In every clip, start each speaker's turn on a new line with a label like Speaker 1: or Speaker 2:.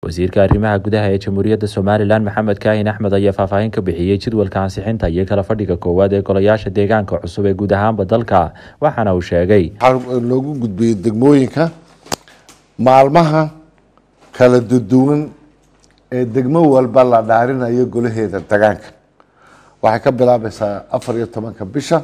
Speaker 1: wasiirka arrimaha gudaha ee jamhuuriyadda somalilan maxamed kaahin axmed ayaa faahfaahin ka bixiyey jadwalka ansixinta iyo kala fadhiga koowaad ee golayaasha deegaanka cusub ee guud ahaanba dalka waxaana uu sheegay
Speaker 2: waxaa loogu gudbiyey degmooyinka maalmaha kala duduwan ee degmo walba la dhaarinayo golaheeda degaanka waxay ka bilaabaysaa afar iyo tobanka bisha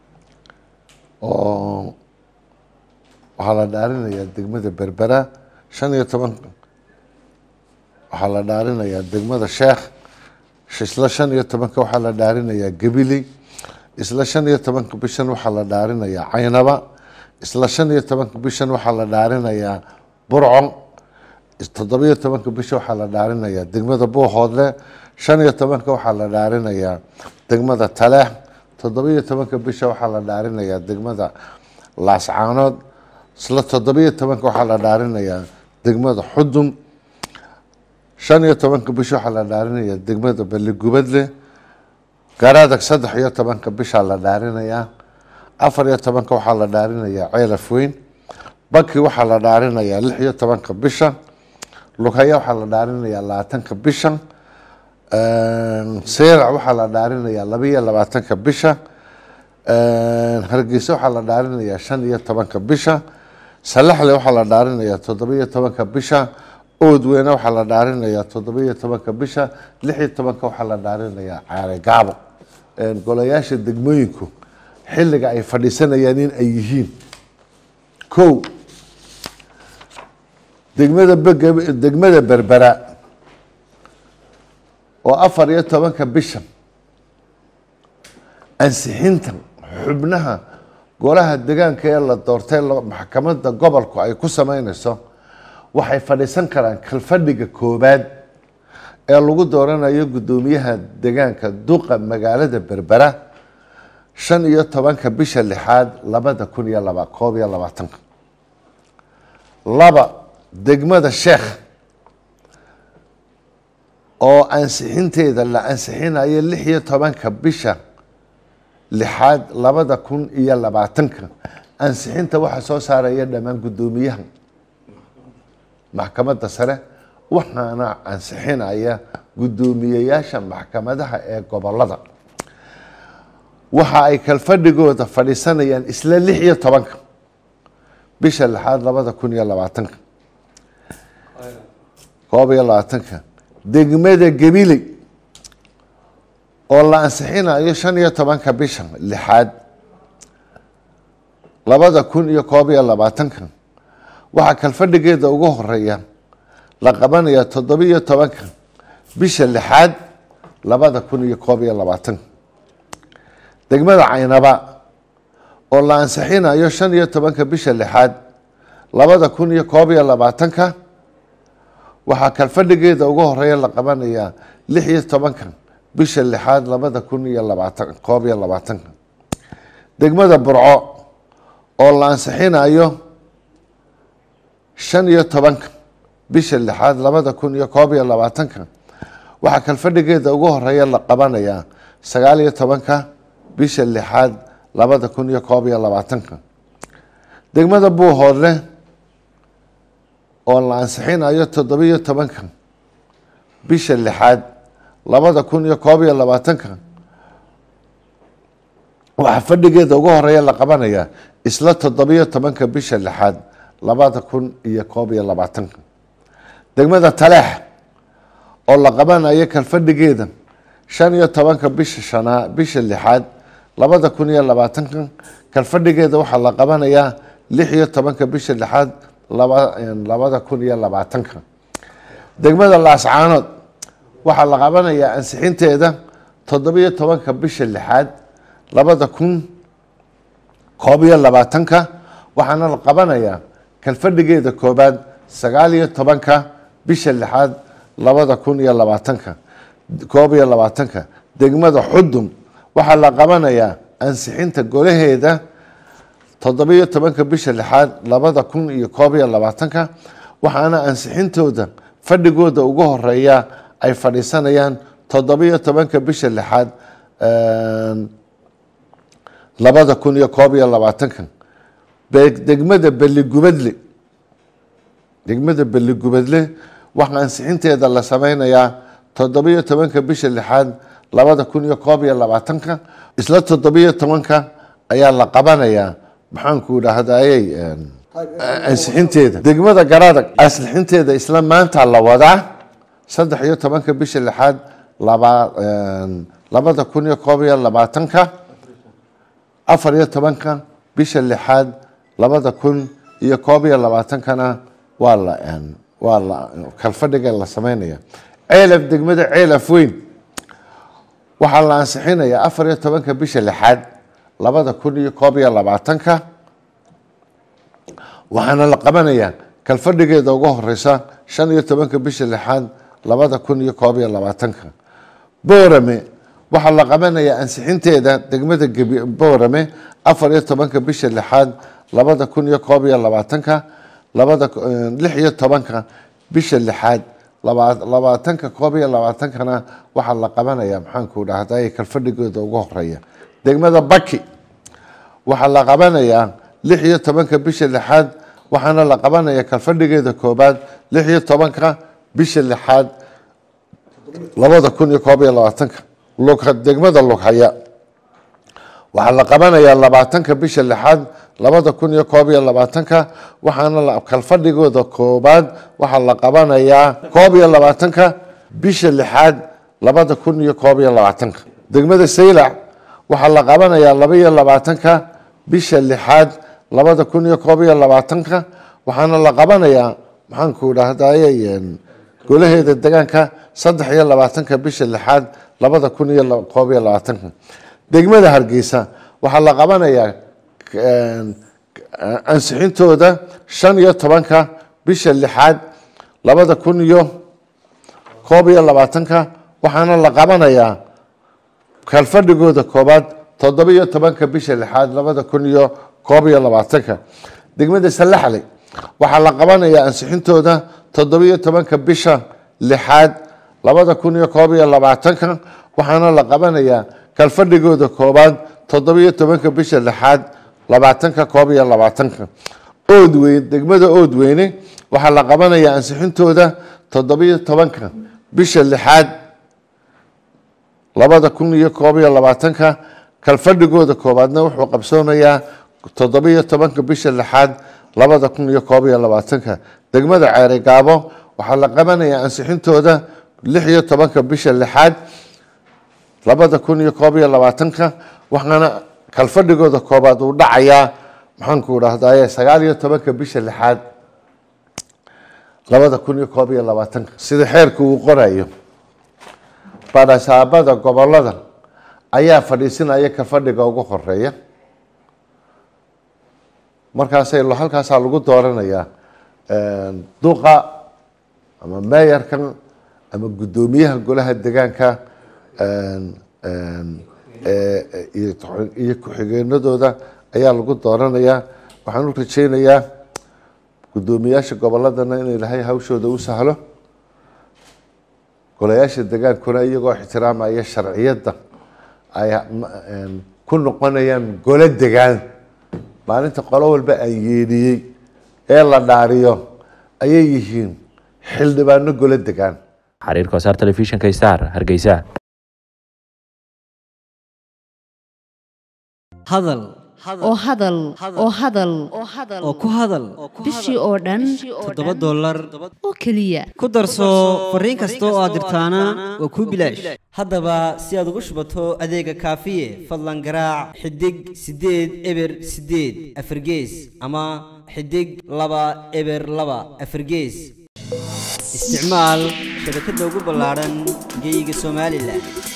Speaker 2: oo waxaa la dhaarinayaa degmada berbera shan iyo toban waxaa la dhaarinayaa degmada sheekh isla shan iyo tobanka waxaa la dhaarinayaa gabiley isla shan iyo tobanka bishan waxaa la dhaarinayaa caynaba isla shan iyo tobanka bishan waxaa la dhaarinayaa burco toddobiyo tobanka bisha waxaa la dhaarinayaa degmada buuhoodle shan iyo tobanka waxaa la dhaarinayaa degmada taleex toddobiyo tobanka bisha waxaa la dhaarinayaa degmada laascaanood isla toddobiyo tobanka waxaa la dhaarinayaa degmada xudun shan iyo tobanka bisha waxaa la dhaarinayaa degmada beligubadle garadag saddex iyo tobanka bishaa la dhaarinayaa afar iyo tobanka waxaa la dhaarinayaa ceelaf weyn baki waxaa la dhaarinayaa lix iyo tobanka bisha lugaya waxaa la dhaarinayaa labaatanka bisha seerac waxaa la dhaarinayaa labaiyo labaatanka bisha hargeysa waxaa la dhaarinayaa shan iyo tobanka bisha salaxle waxaa la dhaarinayaa toddobiyo tobanka bisha oodweyne waxaa la dhaarinayaa toddobiyo tobanka bisha lix iyo tobanka waxaa la dhaarinayaa caare gaabo golayaasha degmooyinku xilliga ay fadhiisanayaan in ay yihiin kow degmada degmada berbera oo afar iyo tobanka bisha ansixinta xubnaha golaha degaanka ee la doortay maxkamadda gobolku ay ku sameyneyso waxay fadhiisan karaan kalfadhiga koobaad ee lagu dooranayo guddoomiyaha degaanka duqa magaalada berbera shan iyo tobanka bisha lixaad labada kun iyo laba koob iyo labaatanka laba degmada sheekh oo ansixinteeda la ansixinayo lix iyo tobanka bisha lixaad labada kun iyo labaatanka ansixinta waxaa soo saaraya dhammaan guddoomiyaha maxkamadda sare waxaana ansixinaya guddoomiyeyaasha maxkamadaha ee gobolada waxa ay kalfadhigooda fadhiisanayaan isla lix iyo tobanka bisha lixaad labada kun iyo labaatanka koob iyo labaatanka degmada gabiley oo la ansixinayo shan iyo tobanka bisha lixaad labada kun iyo koob iyo labaatanka waxaa kalfadhigeeda ugu horeeya la qabanaya toddobiyo tobanka bisha lixaad labada kun iyo koob iyo labaatanka degmada caynaba oo la ansixinayo shan iyo tobanka bisha lixaad labada kun iyo koob iyo labaatanka waxaa kalfadhigeeda ugu horeeya la qabanayaa lix iyo tobanka bisha lixaad labada kun iyo labaatan koob iyo labaatanka degmada burco oo la ansixinayo shan iyo tobanka bisha lixaad labada kun iyo koob iyo labaatanka waxaa kalfadhigeeda ugu horeeya la qabanayaa sagaal iyo tobanka bisha lixaad labada kun iyo koob iyo labaatanka degmada buuhoodle oo la ansixinayo toddobiyo tobanka bisha lixaad labada kun iyo koob iyo labaatanka waxaa fadhigeeda ugu horeeya la qabanayaa isla toddobiyo tobanka bisha lixaad labada kun iyo koob iyo labaatanka degmada taleex oo la qabanayo kalfadhigeeda shan iyo tobanka bisha shanaa bisha lixaad labada kun iyo labaatanka kalfadhigeeda waxaa la qabanayaa lix iyo tobanka bisha lixaad labada kun iyo labaatanka degmada laascaanood waxaa la qabanayaa ansixinteeda toddobiyo tobanka bisha lixaad labada kun koob iyo labaatanka waxaana la qabanayaa kalfadhigeeda koobaad sagaal iyo tobanka bisha lixaad labada kun iyo labaatanka koob iyo labaatanka degmada xudun waxaa la qabanayaa ansixinta golaheeda toddobiyo tobanka bisha lixaad labada kun iyo koob iyo labaatanka waxaana ansixintooda fadhigooda ugu horeeya ay fadhiisanayaan toddobiyo tobanka bisha lixaad labada kun iyo koob iyo labaatanka degmada beligubadle degmada beligubadle waxaa ansixinteeda la sameynayaa toddobiyo tobanka bisha lixaad labada kun iyo koob iyo labaatanka isla toddobiyo tobanka ayaa la qabanayaa maxaanku idhaahdayey ansixinteeda degmada garadag ansixinteeda isla maanta la wadaa saddex iyo tobanka bisha lixaad laba labada kun iyo koob iyo labaatanka afar iyo tobanka bisha lixaad labada kun iyo koob iyo labaatankana waa la waa la kalfadhiga la sameynaya ceelaf degmada ceelaf weyn waxaa la ansixinayaa afar iyo tobanka bisha lixaad labada kun iyo koob iyo labaatanka waxaana la qabanayaa kalfadhigeeda ugu horeysa shan iyo tobanka bisha lixaad labada kun iyo koob iyo labaatanka boorame waxaa la qabanayaa ansixinteeda degmada boorame afar iyo tobanka bisha lixaad labada kun iyo koob iyo labaatanka labada lix iyo tobanka bisha lixaad labaatanka koob iyo labaatankana waxaa la qabanaya maxaanku dhahday kalfadhigooda ugu horeeya degmada baki waxaa la qabanayaa lix iyo tobanka bisha lixaad waxaana la qabanaya kalfadhigeeda koobaad lix iyo tobanka bisha lixaad labada kun iyo koob iyo labaatanka degmada lughaya waxaa la qabanayaa labaatanka bisha lixaad labada kun iyo koob iyo labaatanka waxaana kalfadhigooda koobaad waxaa la qabanayaa koob iyo labaatanka bisha lixaad labada kun iyo koob iyo labaatanka degmada saylac waxaa la qabanayaa laba iyo labaatanka bisha lixaad labada kun iyo koob iyo labaatanka waxaana la qabanayaa maxaanku dhahdaye golaheeda degaanka saddex iyo labaatanka bisha lixaad labada kun iyo koob iyo labaatanka degmada hargeysa waxaa la qabanayaa ansixintooda shan iyo tobanka bisha lixaad labada kun iyo koob iyo labaatanka waxaana la qabanayaa kalfadhigooda koobaad toddoba iyo tobanka bisha lixaad labada kun iyo koob iyo labaatanka degmada salaxley waxaa la qabanayaa ansixintooda toddoba iyo tobanka bisha lixaad labada kun iyo koob iyo labaatanka waxaana la qabanayaa kalfadhigooda koobaad toddoba iyo tobanka bisha lixaad labaatanka koob iyo labaatanka oodweyn degmada oodweyne waxaa la qabanayaa ansixintooda toddoba iyo tobanka bisha lixaad labada kun iyo koob iyo labaatanka kalfadhigooda koobaadna wuxuu qabsoomayaa toddoba iyo tobanka bisha lixaad labada kun iyo koob iyo labaatanka degmada ceere gaabo waxaa la qabanayaa ansixintooda lix iyo tobanka bisha lixaad labada kun iyo koob iyo labaatanka waxaana kalfadhigooda koobaad uu dhacayaa maxaanku dhahdaye sagaal iyo tobanka bisha lixaad labada kun iyo koob iyo labaatanka sida xeerka uu qorayo badhasaabada gobolada ayaa fadhiisinaya kalfadhiga ugu horeeya markaasay halkaasaa lagu dooranayaa duqa ama meeyarkan ama guddoomiyaha golaha degaanka iyo ku-xigeenadooda ayaa lagu dooranayaa waxaan u rajeynayaa guddoomiyaasha goboladana in ilaahay hawshooda u sahlo golayaasha degaankuna iyagoo ixtiraamaya sharciyadda ay ku noqonayaan golo degaan maalinta qolo walba aan yeedhiyey ee la dhaariyo ayay yihiin xildhibaano golo degaan
Speaker 1: xariir kosaar telefishinka star hargeysa
Speaker 3: hadal
Speaker 4: oo hadal oo hadal
Speaker 3: oo ku hadal
Speaker 4: bishii oo dhan
Speaker 3: toddoba dollar
Speaker 4: oo keliya
Speaker 3: ku darso fariin kasta oo aad dirtaana waa kuu bilaash haddaba si aad ugu shubato adeega kaafiye fadlan garaac xidig siddeed eber siddeed afargees ama xidig laba eber laba afargees isticmaal shabakadda ugu ballaadhan geyga somalilan